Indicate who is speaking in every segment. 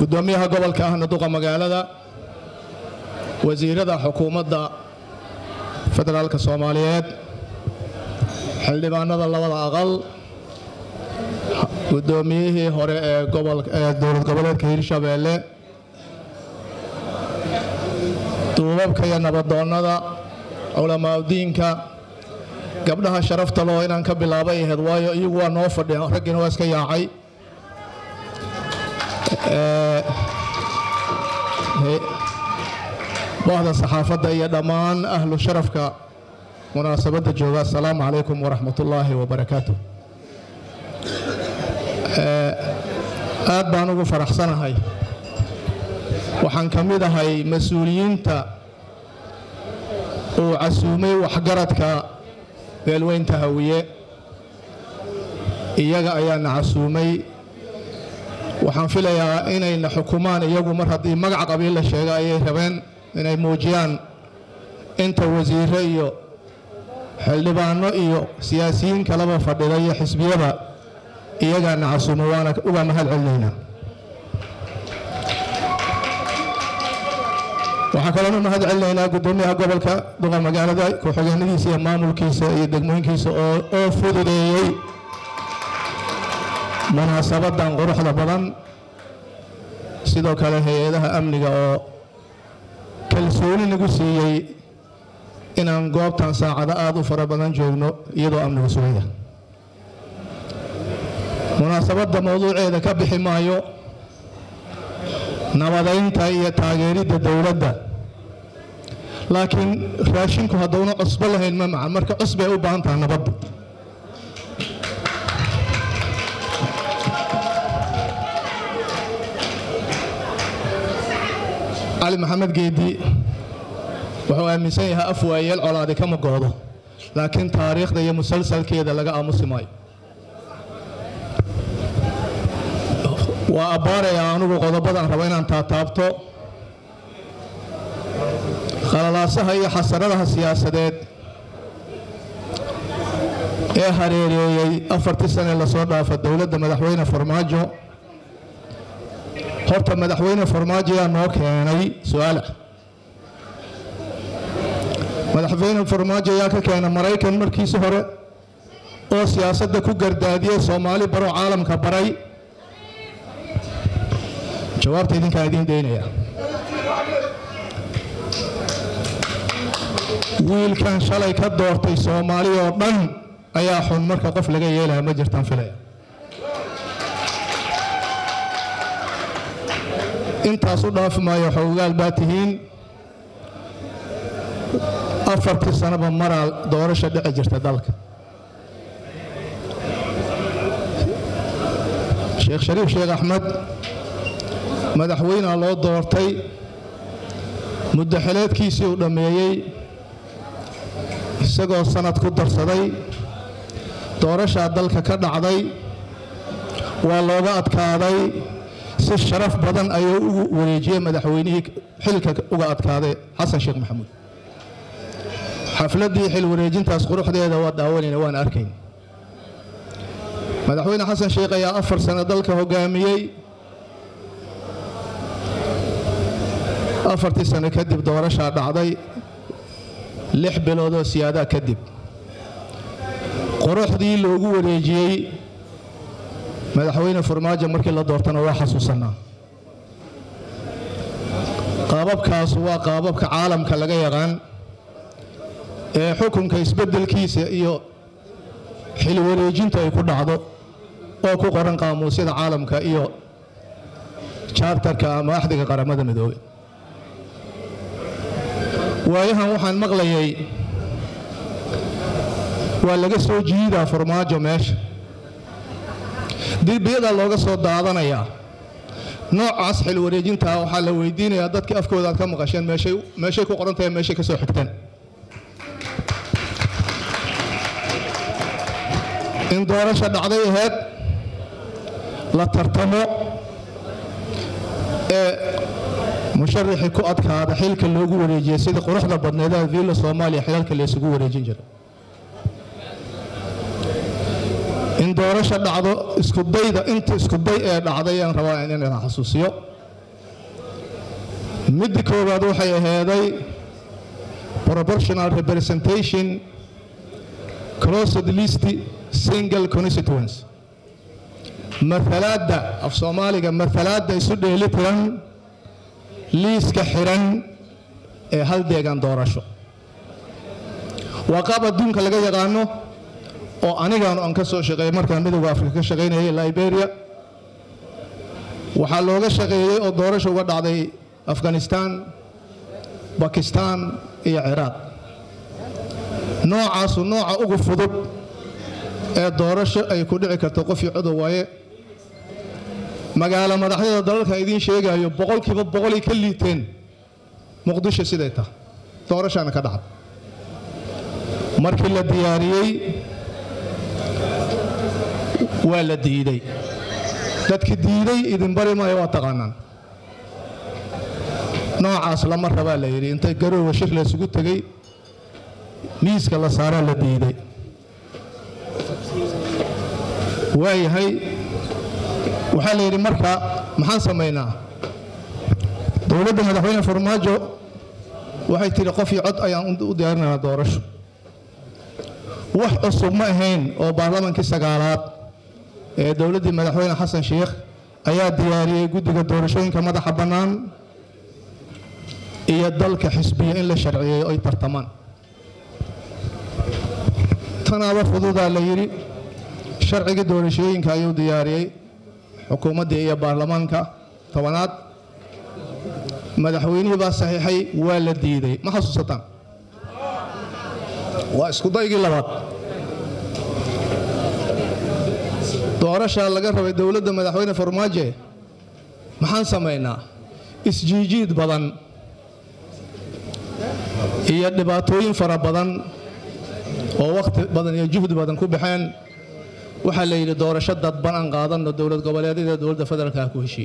Speaker 1: gudoomiyaha gobolka ahna duqa magaalada wasiirada xukuumadda federaalka soomaaliyeed xildhibaanada labada aqal gudoomiyihii hore ee dowlad goboleedka hirshabeelle duubabka iyo nabadoonnada culamaauddiinka gabdhaha sharafta loo inaan ka bilaabay ahayd waayo iyagu waa noo fadhiya raggiina waa iska yaacay bahda saxaafadda iyo dhammaan ahlu sharafka munaasabadda jooga assalaamu calaykum waraxmatullaahi wabarakaatu aad baan ugu faraxsanahay waxaan ka mid ahay mas-uuliyiinta uu casuumay waxgaradka beelweynta hawiye iyaga ayaana casuumay waxaan filayaa inayna xukumaan iyagu mar haddii magac qabiil la sheega ayay rabeen inay muujiyaan inta wasiire iyo xildhibaano iyo siyaasiyiin kaleba fadhida iyo xisbiyada iyagaana casuumay waana uga mahad celinaynaa waxaan kaloona mahad celinaynaa gudoomiyaha gobolka duqa magaalada ku-xigeenadiisa iyo maamulkiisa iyo degmooyinkiisa oo fududeeyey munaasabadan quruxda badan sidoo kale hay-adaha amniga oo kalsooni nagu siiyey inaan goobtan saacado aad u fara badan joogno iyadoo amnigu sugaya munaasabadda mowduuceeda ka bixi maayo nabadaynta iyo taageeridda dowladda laakiin raashinku hadduuna cusbo lahayn ma macan marka cusbay u baahan taha nabadda cali maxamed geedi wuxuu aaminsan yahay af waayeel colaadi kama goodo laakiin taariikhda iyo musalsalkeeda laga aamusi maayo waa abbaarayaa anugu qodobadan raba inaan taataabto khalalaasaha iyo xasaradaha siyaasadeed ee hareereeyey afartii sane lasoo dhaafa dowladda madaxweyne farmaajo horta madaxweyne farmaajo yaa noo keenay su-aala madaxweyne farmaajo yaa ka keena maraykan markiisi hore oo siyaasadda ku gardaadiyey soomaali baroo caalamka baray jawaabta idinkaa idiin daynaya wiilkan shalay ka doortay soomaali oo dhan ayaa xun marka qof laga yeelaya ma jirtaan filaya intaas u dhaafi maayo xoogaal baa tihiin afartii sanaba maraa doorasha dhici jirta dalka sheekh shariif sheekh axmed madaxweynea loo doortay muddaxileedkiisii uu dhammeeyey isagoo sanad ku darsaday doorashaa dalka ka dhacday waa looga adkaaday si sharaf badan ayuu ugu wareejiyey madaxweynihii xilka uga adkaaday xasan sheekh maxamuud xafladdii xil wareejintaas quruxdeeda waa daawanayna waan arkayn madaxweyne xasan sheekh ayaa afar sano dalka hogaamiyey afartii sano kadib doorashaa dhacday lix biloodoo siyaadaa kadib quruxdii loogu wareejiyey madaxweyne farmaajo markii la doortana waa xasuusanaa qaababkaas waa qaababka caalamka laga yaqaan ee xukunka isbeddelkiisa iyo xil wareejintu ay ku dhacdo oo ku qoran qaamuusyada caalamka iyo jaartarka ama axdiga qaramada midoobey waayahan waxaan maqlayay waa laga soo jiidaa farmaajo meesha dirbiyadaa looga soo daadanayaa noocaas xil wareejintaa waxaa la weydiinayaa dadkii afkooda aad ka maqasheen meeshay ku qoran tahay meeshay ka soo xigteen in doorasha dhacday ahayd la tartamo ee musharaxii ku adkaada xilka loogu wareejiyey sidii quruxda badneedaha viilla soomaaliya xilalka laysugu wareejin jiray in doorasha dhacdo iskudayda inta iskuday ee dhacday aan rabaa inaan xasuusiyo midda koowaad waxay aheeday proportional representation closed list single constituency maalaadda af soomaaliga maalaadda isu dheeli tiran liiska xiran ee hal deegaan doorasho waa qaab adduunka laga yaqaano oo anigaanu aan ka soo shaqeeyey markaan midowda afrika ka shaqaynayay liberia waxaa looga shaqeeyey oo doorasho uga dhacday afghanistan bakistan iyo ciraaq noocaasu nooca ugu fudud ee doorasho ay ku dhici karto qofii codow waaye magaalo madaxyada dalalka idiin sheegayo boqolkiiba boqolay ka liiteen muqdisho siday tahay doorashaana ka dhacda markii la diyaariyey waa la diiday dadki diiday idin bari maayo waa taqaanaan noocaas lama rabaa la yidhi inta garoowa shir la isugu tegey miiska la saaraa la diiday waayahay waxaa la yidhi marka maxaan samaynaa dowladda madaxweyne farmaajo waxay tidhi qofii cod ayaan u diyaarinaynaa doorasho wax cusub ma ahayn oo baarlamaankii sagaalaad ee dowladdii madaxweyne xasan sheikh ayaa diyaariyey guddiga doorashooyinka madaxa bannaan iyo dalka xisbiya in la sharciyeeyo ay tartamaan tanaaba fududaa la yidhi sharcigii doorashooyinka ayuu diyaariyey xukuumaddii iyo baarlamaanka tobanaad madaxweynihii baa saxiixay waa la diiday ma xasuusataan waa iskudaygii labaad doorashaa laga rabay dowladda madaxweyne farmaaje maxaan samaynaa isjiijiid badan iyo dhibaatooyin fara badan oo wakhti badan iyo juhdi badan ku baxeen waxaa la yidhi doorasho dadban aan qaadanno dowlad goboleedyada dowladda federaalka ku heshiiye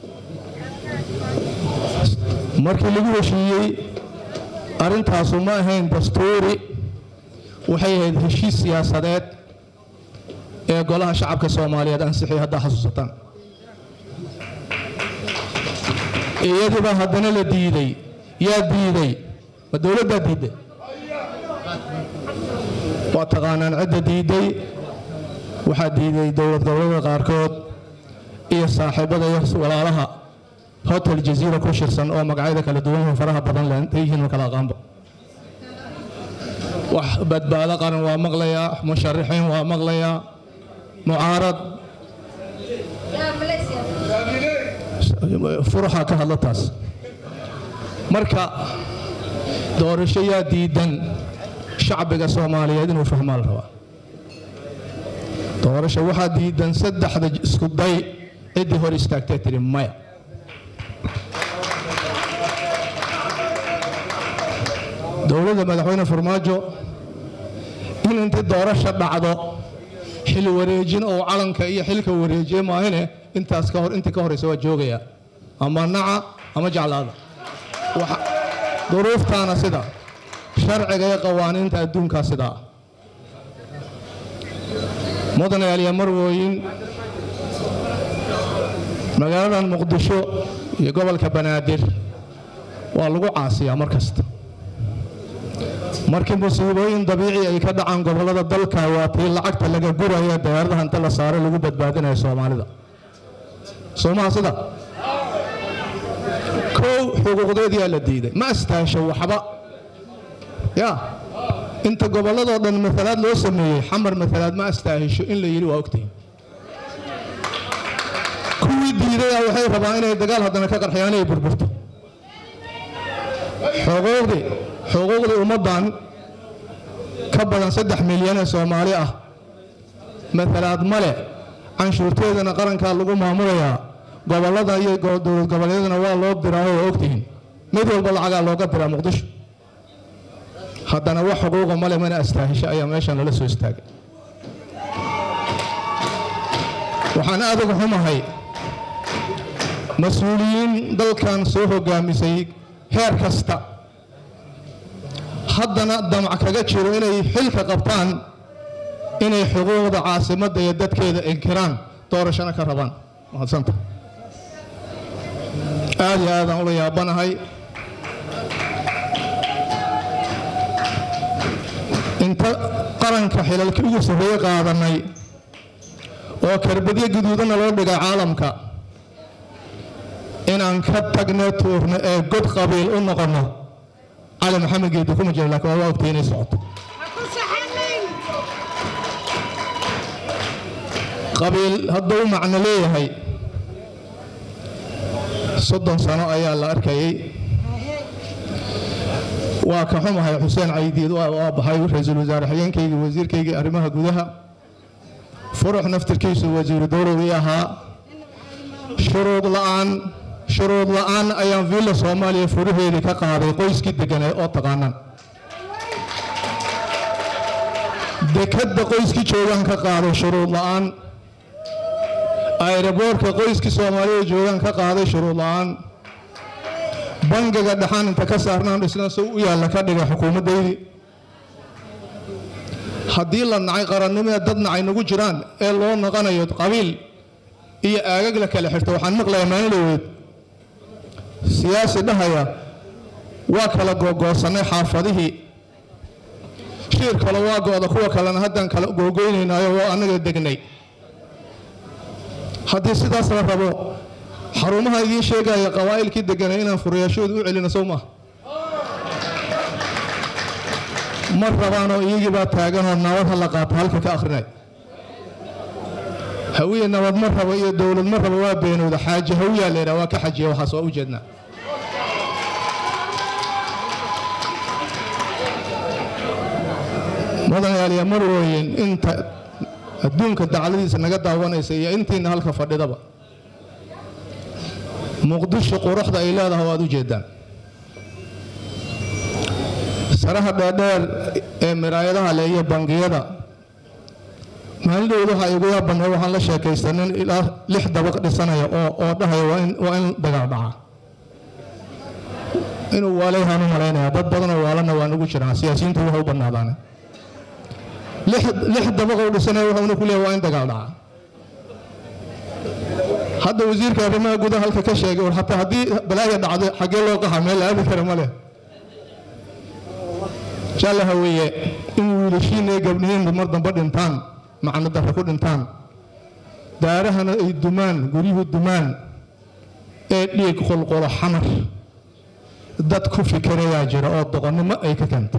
Speaker 1: markii lagu heshiiyey arrintaasu ma ahayn dastuuri waxay ahayd heshiis siyaasadeed ee golaha shacabka soomaaliyeed ansixiyay haddaa xasuusataan iyadiibaa haddana la diiday yaa diiday ma dowladdaa diidday waa taqaanaan cidda diidday waxaa diiday dowlad goboleeda qaarkood iyo saaxiibada iyo walaalaha hotel jaziira ku shirsan oo magacyada kala duwan faraha badan leh intay yihiin kala aqaanba wax badbaado qaran waa maqlayaa musharixiin waa maqlayaa mucaarad furuxa ka hadla taas marka doorasho yaa diidan shacbiga soomaaliyeed inuu fahmaa la rabaa doorasho waxaa diidan saddexda isku day ciddii hor istaagtee tidhi maya dowladda madaxweyne farmaajo in intii doorasho dhacdo xil wareejin oo calanka iyo xilka wareejiye maahine intaas ka hor intii ka horeysa waa joogaya ama naca ama jeclaada duruuftaana sida sharciga iyo qawaaniinta adduunkaa sidaa mudane aliya marwooyin magaaladan muqdisho iyo gobolka banaadir waa lagu caasiyaa mar kasta markii musiibooyin dabiici ay ka dhacaan gobollada dalka waa tii lacagta laga guraya dayaaradaha inta la saaro lagu badbaadinayo soomaalida soomaha sida kow xuquuqdeediyaa la diiday ma astaasho waxba ya inta gobolladoo dhan maalaad loo sameeyey xamar maalaad ma astaahisho in la yidhi waa ogtihin kuwii diidaya waxay rabaan inay dagaal haddana ka qarxiyaan inay burburto xuquuqdii xuquuqdii ummaddan ka badan saddex milyan ee soomaali ah maalaad male canshuurteedana qarankaa lagu maamulayaa gobollada iyo dowlad goboleedyadana waa loo diraayo waa ogtihiin mid walba lacagaa looga diraa muqdisho haddana wax xuquuqa male mana astaahisho ayaa meeshan lala soo istaagay waxaan aad uga xumahay mas-uuliyiin dalkan soo hogaamisay heer kasta haddana damac kaga jiro inay xilka qabtaan inay xuquuqda caasimadda iyo dadkeeda inkiraan doorashana ka rabaan mahadsanta aad iyo aadaan ula yaabanahay inta qaranka xilalkii ugu sarreeye qaadanay oo karbadyo guduudana loo dhigay caalamka inaan ka tagno tuurno ee god qabiil u noqonno cali maxamed geedi kuma jiro laakiin waa ogtay inay socoto qabiil hadduu macno leeyahay soddon sano ayaa la arkayay waa ka xumahay xuseen caydiid waa baxay ra-iisul wasaare xigeenkaygii wasiirkaygii arrimaha gudaha furux naftirkiisu wasiiru dowlowii ahaa shuruud la'aan shuruud la'aan ayaan villa soomaaliya furaheedii ka qaaday qoyskii deganee oo taqaanaan dekadda qoyskii joogaan ka qaaday shuruud la'aan ayraboorka qoyskii soomaalida joogaan ka qaaday shuruud la'aan bangiga dhaxaan inta ka saarnaan dhisna si u yaalla ka dhigay xukuumaddaydii haddii la nacay qarannimada dad nacay nagu jiraan ee loo noqonayo qabiil iyo aagag la kala xirto waxaan maqlayaa maalin dhaweed siyaasi dhahaya waa kala googoosanay xaafadihii shiir kale waa go'da kuwa kalena haddaan kala googoynaynayo waa annaga degnay haddii sidaas la rabo xarumaha idiin sheegaya qabaa'ilkii deganay inaan furayaashooda u celino sow maaha ma rabaanoo iyagii baa taaganoo nabad ha la qaato halka ka akhrinay hawiye nabad ma rabo iyo dowlad ma rabo waa beenowda xaaje hawiyaa leydhaha waa ka xajiya waxaas waa u jeednaa mudanayaaliya mar weyn inta adduunka dacladiisa naga daawanaysa iyo intiina halka fadhidaba muqdisho quruxda ay leedahay waad u jeedaan saraha dheerdheer ee miraayadaha le iyo bangiyada maalin dhowd waxaa igu yaabannay waxaan la sheekaystay nin ilaa lix dabaq dhisanaya oo oo dhahaya waa in dagaal dhaca inuu waaleyahaan u malaynaya dad badanoo waalana waa nagu jiraan siyaasiyiintu waxa u bannaadaane lix dabaqou dhisanaya wuxuuna ku leeyahay waa in dagaal dhaca hadda wasiirka arrimaha gudaha halka ka sheegay war hataa haddii balaaya dhacdo xaggee loo qaxa meel la aadi kara ma leh jalla haweeye in wiilashiina iyo gabdhihiinba mar dambe dhintaan macno darra ku dhintaan daarahana ay dumaan guryuhu dumaan ee dhiig qulqulo xamar dad ku fikirayaa jira oo doqonnimo ay ka keenta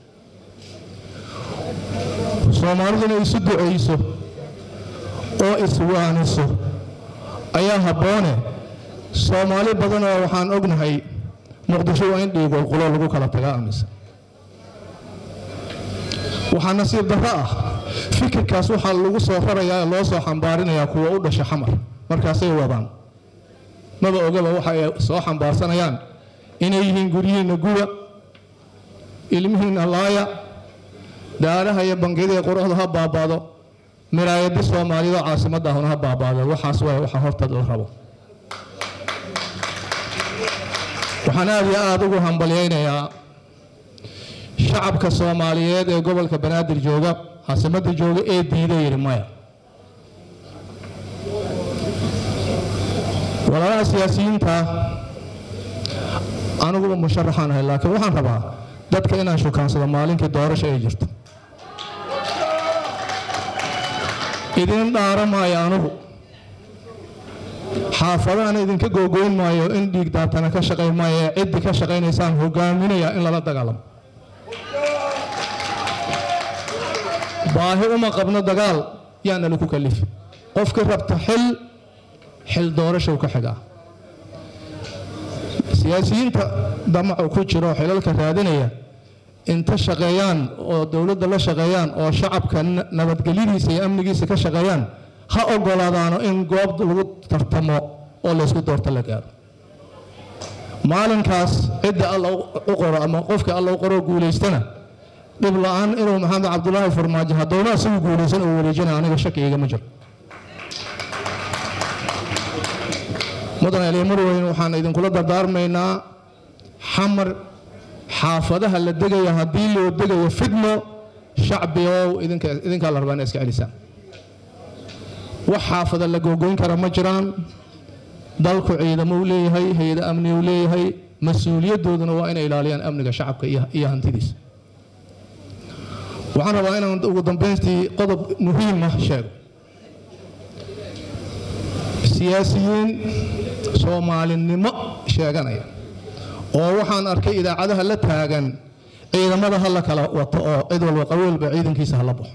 Speaker 1: soomaaliduna isu ducayso oo iswaaniso ayaa habboone soomaali badanoo waxaan ognahay muqdisho waa in dhiig qulqulo lagu kala tagaa aaminsan waxaa nasiib darro ah fikirkaas waxaa lagu soo rarayaa ee loo soo xambaarinayaa kuwa u dhasha xamar markaasay wadaan maba ogaba waxa ay soo xambaarsanayaan inay yihiin guryihiinna guba ilmihiinna laaya daaraha iyo bangiyada iyo quruxda ha baabaado miraayadi soomaaliyadoo caasimadda ahuna ha baabaado waxaas waay waxa horta la rabo waxaan aad iyo aada ugu hambalyaynayaa shacabka soomaaliyeed ee gobolka banaadir jooga caasimadda jooga ee diida yidhi maya walaalaha siyaasiyiinta aniguba musharaxaan ahay laakiin waxaan rabaa dadka inaan shukaansado maalinkii doorasho ay jirto idin dhaara maayo anugu xaafadahana idinka googoyn maayo in dhiig daatana ka shaqayn maayo ee ciddi ka shaqaynaysaan hogaaminaya in lala dagaalamo baahi uma qabno dagaal yaana lagu kalifi qofkii rabta xil xil doorashow ka xigaa siyaasiyiinta damacu ku jiro xilalka raadinaya inta shaqeeyaan oo dowladda la shaqeeyaan oo shacabka nabadgelyadiisa iyo amnigiisa ka shaqeeyaan ha ogolaadaano in goob lagu tartamo oo laysku doorto la gaaro maalinkaas cidda alla u qoro ama qofkii alla u qoroo guulaystana dhib la-aan inuu maxamed cabdulaahi farmaajo hadowna isagu guulaysan oo wareejina aniga shaki igama jiro mudan mar weyn waxaan idinkula dardaarmaynaa xamar xaafadaha la degaya haddii loo degayo fidmo shacbigow idinkaa la rabaa ina iska celisaan wax xaafada la googoyn kara ma jiraan dalku ciidamo u leeyahay hay-ado amni u leeyahay mas-uuliyadooduna waa inay ilaaliyaan amniga shacabka iyo hantidiisa waxaan rabaa inaan ugu dambaystii qodob muhiima sheego siyaasiyiin soomaalinimo sheeganaya oo waxaan arkay idaacadaha la taagan ciidamada ha la kala wato oo cid walba qabiilba ciidankiisa ha la baxo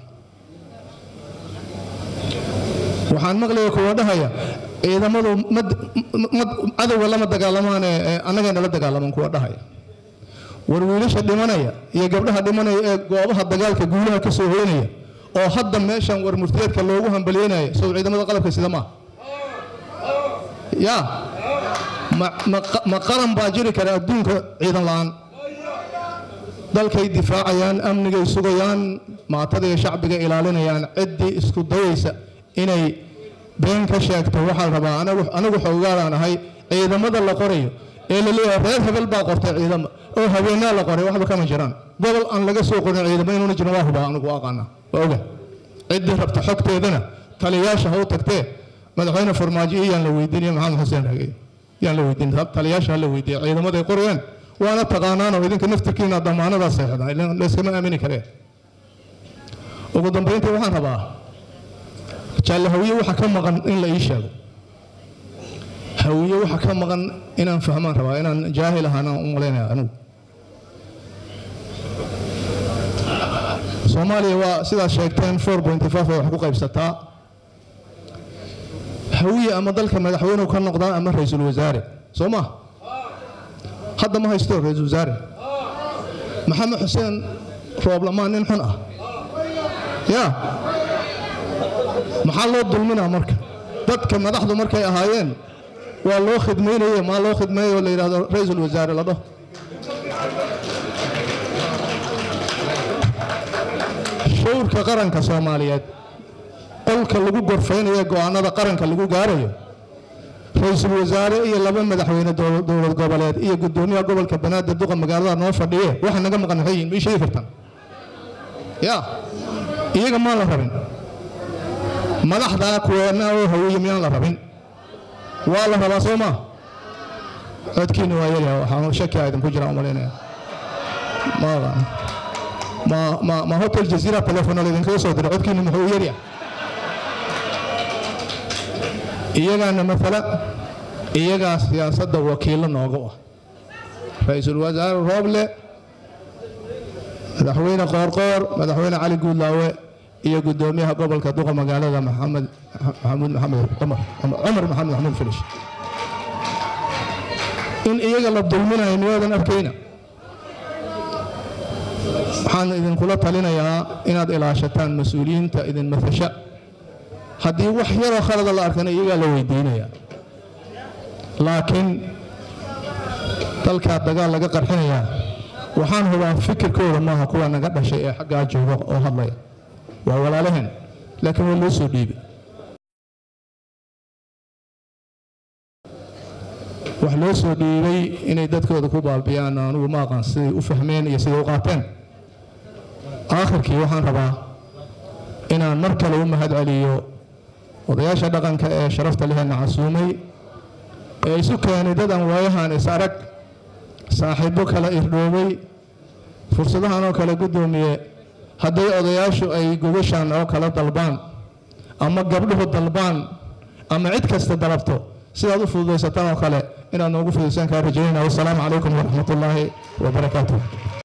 Speaker 1: waxaan maqlaya kuwa dhahaya ciidamadu cadowga lama dagaalamaane annagayna la dagaalaman kuwa dhahaya war wiilasha dhimanaya iyo gabdhaha dhimanaya ee goobaha dagaalka guulaha ka soo hoynaya oo hadda meeshan war murtiyeedka loogu hambalyeynaya sow ciidamada qalabka sida maaha yaa ma qaran baa jiri kara adduunka ciidan la'aan dalkay difaacayaan amnigay sugayaan maatada iyo shacbiga ilaalinayaan ciddii isku dayaysa inay been ka sheegto waxaa la rabaa anagu xoogaalaan ahay ciidamada la qorayo ee la leeyahay reer hebel baa qortay ciidamo oo habeenaa la qoray waxba kama jiraan gobol aan laga soo qorin ciidamo inuuna jirin waa hubaa anigu aqaana waa oga ciddii rabta xogteedana taliyayaasha ha u tagtee madaxweyne farmaajo iyo yaan la weydiinaya maxamed xuseen ragey yaan la weydiin taliyayaasha ha la weydiiya ciidamaday qorayaan waana taqaanaanoo idinka naftirkiina damaanadaa seexdaan layskama aamini karee ugu dambayntii waxaan rabaa jaalle hawiye waxa ka maqan in la ii sheego hawiye waxa ka maqan inaan fahmaan rabaa inaan jaahil ahaanaan u malaynaya anigu soomaaliya waa sidaad sheegteen four pointy five ay wax ku qaybsataa hawiye ama dalka madaxweynuhu ka noqdaa ama ra-iisul wasaare soo ma hadda ma haysto ra-iisul wasaare maxamed xuseen rooblamaan nin xun ah yaa maxaa loo dulminaa marka dadka madaxdu markay ahaayeen waa loo khidmaynaye maa loo khidmeeyo la yidhahdo ra-iisul wasaare la dhaho showrka qaranka soomaaliyeed qolka lagu gorfaynayo go'aanada qaranka lagu gaarayo ra-iisul wasaare iyo laba madaxweyne dowlad goboleed iyo gudoomiyaha gobolka banaadir duqa magaalada noo fadhiye waxa naga maqan maxay yihin ma ii sheegi kartaan ya iyaga maan la rabin madaxdaa kuweena oo hawiye miyaan la rabin waa la rabaa soo maa codkiina waa yaryaha waxaan shakiyaa idinku jira umalaynaya ma ma ma hotel jaziira telefonal idinkaga soo diray codkiina muxuu yaryaha iyagaana maala iyagaa siyaasadda wakiillo nooga ah ra-iisul wasaare rooble madaxweyne qoorqoor madaxweyne cali guudlaawe iyo gudoomiyaha gobolka duqa magaalada maxamed maxamuud maxamed cumar cumar maxamed maxamuud filish in iyaga la dulminayo miyaadan arkayna waxaan idinkula talinayaa inaad ilaashataan mas-uuliyiinta idin matasha haddii wax yaroo khalada la arkana iyagaa la weydiinaya laakiin dalkaa dagaal laga qarxinayaa waxaan hubaa fikirkooda maaha kuwa naga dhashay ee xaggaa jooga oo hadlaya waa walaalaheen laakiin waa loo soo dhiibay wax loo soo dhiibay inay dadkooda ku baabiyaan anugu ma aqaan siday u fahmeen iyo siday u qaateen aakhirkii waxaan rabaa inaan mar kale u mahad celiyo odayaasha dhaqanka ee sharafta lehena casuumay ee isu keenay dadan waayahan is arag saaxiibbo kala irdhoobay fursadahan oo kale guddoomiye hadday odayaashu ay gogashaan oo kala dalbaan ama gabdhuhu dalbaan ama cid kasta dalabto sidaad u fududaysataan oo kale inaad noogu fududaysaan kaa rajaynayna wassalaamu calaykum waraxmatullaahi wabarakaatuh